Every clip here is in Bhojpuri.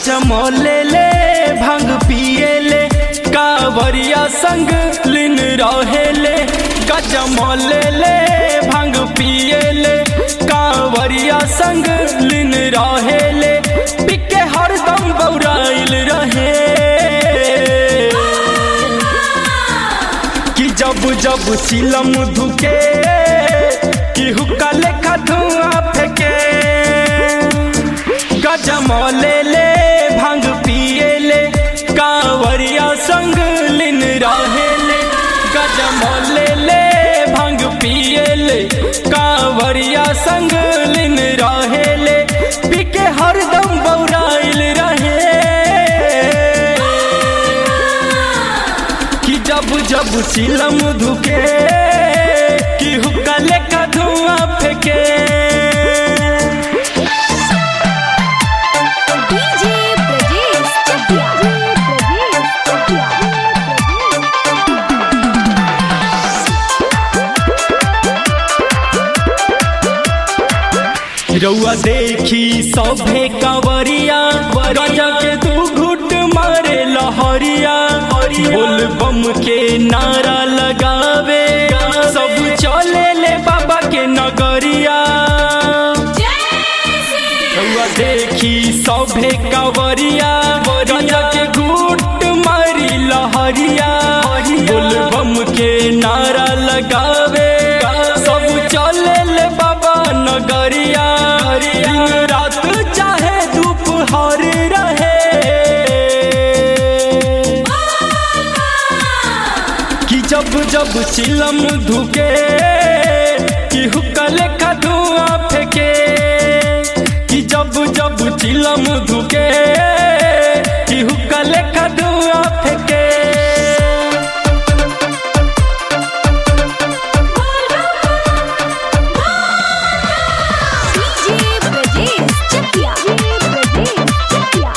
गजमले ले भांग पिए ले कावरिया संग लिन रहे ले गजमले ले भांग पिए ले कावरिया संग लिन रहे ले पिके हरदम बौराइल रहे कि जब जब चिलम धुके कि हुक्का लेखा धुआं फेंके गजमले ले भांग पिए ले कांवरिया संग लिन रहे ले गजमले ले भांग पिए ले कांवरिया संग लिन रहे ले पिके हरदम बौराइल रहे कि जब जब चिलम धुके कि हुक्का लेखा धुआं फेंके डीजे ब्रजेश चकिया ब्रजेश चकिया रउआ देखी सभे कंवरिया गजा के तू घुट मारे लहरिया बोल बम के नारा लगावे सब चले ले बाबा के नगरिया रउआ देखी सभे कंवरिया गजा के घुट मारी लहरिया बोल बम के नारा लगावे सब चले ले बाबा नगरिया दिन रात चाहे दोपहर रहे कि जब जब चिलम धुके कि हुक्का लेखा धुआं फेंके कि जब जब चिलम धुके कि हुक्का लेखा धुआं फेंके डीजे ब्रजेश चकिया ब्रजेश चकिया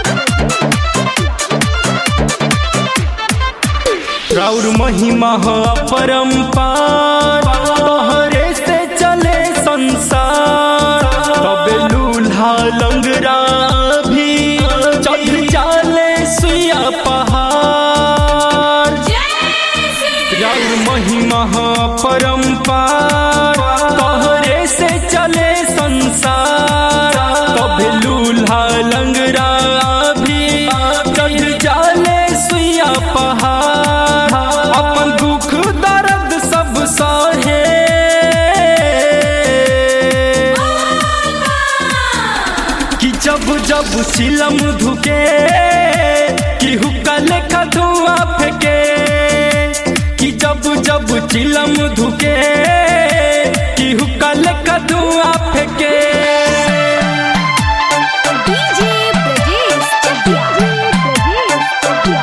राउर महिमा हो परम्पार तोहरे से चले संसार तबे लूल्हा लंगरा भी चढ़ जाले सुया पहाड़ राउर महिमा हो परम्पार तोहरे से चले संसार तबे लूल्हा लंगरा भी चढ़ जाले सुया पहाड़ अपन दुख दर्द सब सहे कि जब जब चिलम धुके कि हुक्का लेखा धुआं फेंके कि जब जब चिलम धुके कि हुक्का लेखा धुआं फेंके डीजे ब्रजेश चकिया ब्रजेश चकिया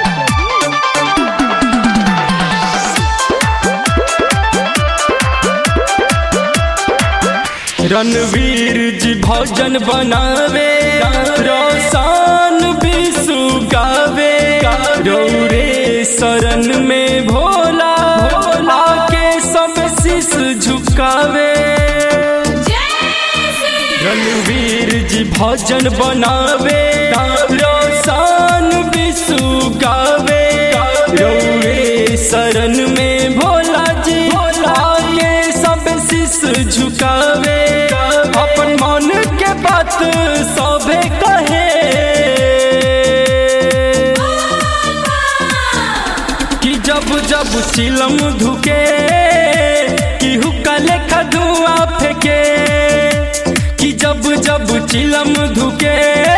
रणवीर जी भजन बनावे रोशन विशु गावे रौरे शरण में भोला भोला के सब शीश झुकावे रणवीर जी भजन बनावे रोशन विशु गावे रौरे शरण में भोला जी भोला के सब शीश झुकावे अपन मन के बात सभे कहे कि जब जब चिलम धुके कि हुक्का लेखा धुआं फेंके कि जब जब चिलम धुके